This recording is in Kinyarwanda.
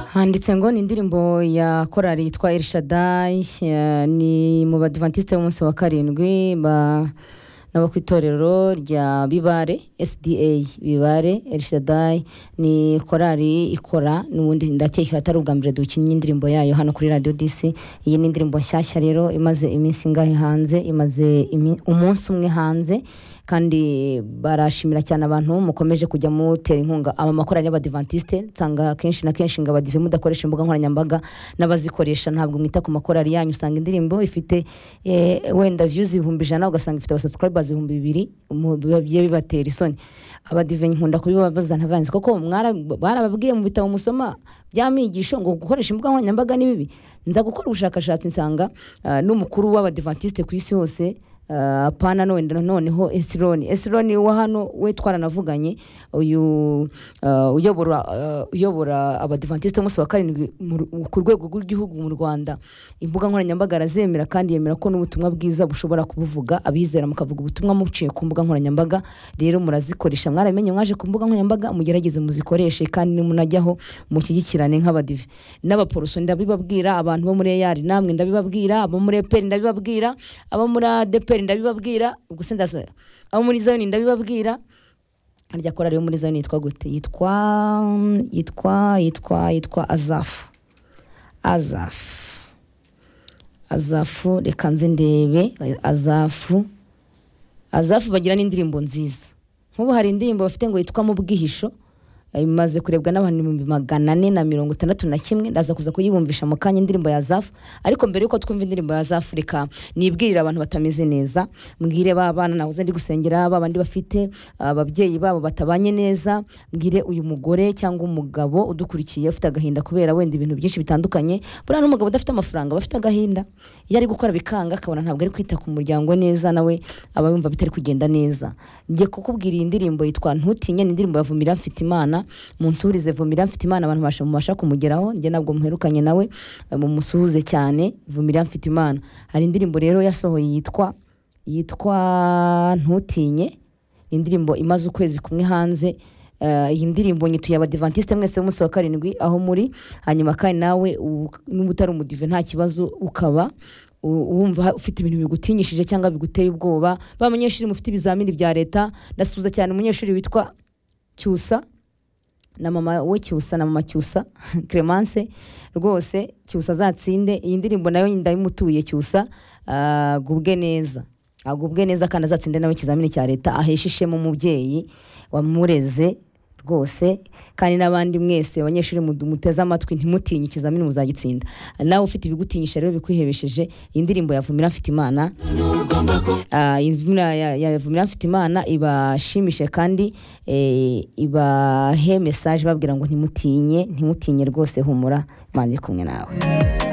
handitse ngo ni indirimbo ya korali yitwa Elshadai eh, ni mu badivantiste b'umunsi wa karindwi ba nabo ku itorero rya bibare sda bibare Elshadai ni korali ikora n'ubundi ndakeka atari ubwa mbere dukinnye indirimbo yayo hano kuri radio dc iyi ni indirimbo nshyashya rero imaze iminsi ingahe hanze imaze imi- umunsi umwe hanze kandi barashimira cyane abantu mukomeje kujya mutera inkunga aba makorari y'abadivantiste nsanga kenshi na kenshi ngo abadive mudakoresha imbuga nkoranyambaga n'abazikoresha ntabwo mwita ku makorari yanyu usanga indirimbo ifite eh, wenda views ibihumbi ijana ugasanga ifite abasubscribers ibihumbi bibiri mu- biba bigiye bibatera isoni abadive nkunda kubibabaza ntabanzi koko mwara- barababwiye mu bitabo musoma by'amigisho ngo gukoresha imbuga nkoranyambaga ni bibi nza gukora ubushakashatsi nsanga ah, n'umukuru w'abadivantiste ku isi hose Uh, apana none noneho esironi esironi wa hano we twaranavuganye uyu uh, uyobora uh, uyobora abadivantisite umunsi wa karindwi mu Ru- ku rwego rw'igihugu mu rwanda imbuga nkoranyambaga arazemera kandi yemera ko n'ubutumwa bwiza bushobora kubuvuga abizera mukavuga ubutumwa muciye ku mbuga nkoranyambaga rero murazikoresha mwaramenye mwaje ku mbuga nkoranyambaga mugerageze muzikoreshe kandi nimunajyaho mushyigikirane nk'abadive n'abaporoso ndabibabwira abantu bo muri eyari namwe ndabibabwira abo muri eperi ndabibabwira abo muri adeperi ndabibabwira gusa ndasa abo muri zayoni ndabibabwira harya korari yo muri zayoni yitwa gute yitwa yitwa yitwa yitwa azafu azafu azafu reka nze ndebe azafu azafu bagira n'indirimbo nziza nk'ubu hari indirimbo bafite ngo yitwa mu bwihisho eh, imaze kurebwa n'abantu ibihumbi magana ane na mirongo itandatu na kimwe ndaza kuza kuyibumvisha mu kanya indirimbo ya zafu ariko mbere yuko twumva indirimbo ya zafu reka nibwirire abantu batameze neza mbwire ba bana nahoze ndi gusengera ba bandi bafite ah, ababyeyi babo batabanye neza mbwire uyu mugore cyangwa umugabo udukurikiye ufite agahinda kubera wenda ibintu byinshi bitandukanye buriya n'umugabo udafite amafaranga aba afite agahinda iyo ari gukora bikanga akabona ntabwo ari kwita ku muryango neza nawe aba yumva bitari kugenda neza njye kukubwira iyi ndirimbo yitwa ntutinye ni indirimbo ya vumira mfite imana munsuhurize vumira mfite imana abantu basha- mubasha kumugeraho njye ntabwo muherukanye nawe eh, mumusuhuze cyane vumira mfite imana hari indirimbo rero yasohoye yitwa yitwa ntutinye ni indirimbo imaze ukwezi kumwe hanze Eh, iyi ndirimbo nyituye abadivantiste mwese b'umunsi wa karindwi aho muri hanyuma kandi nawe u- n'uba utari umudive nta kibazo ukaba u- wumva ufite ibintu bigutinyishije cyangwa biguteye ubwoba ba banyeshuri mufite ibizamini bya leta ndasuhuza cyane umunyeshuri witwa cyusa na mama we cyusa na mama cyusa clemence rwose cyusa azatsinde iyi ndirimbo nayo ndayimutuye cyusa ah, agubwe neza agubwe neza kandi azatsinde nawe ikizamini cya leta aheshe ishema umubyeyi wamureze rwose kandi n'abandi mwese abanyeshuri mu- muteze amatwi ntimutinye ikizamini muzagitsinda nawe ufite ibigutinyisha rero bikwihebesheje iyi ndirimbo yavumira mfite imana Ah, imvura ya- ya vumira mfite imana ibashimishe kandi eh, ibahe mesaje babwira ngo ntimutinye ntimutinye rwose humura imana iri kumwe nawe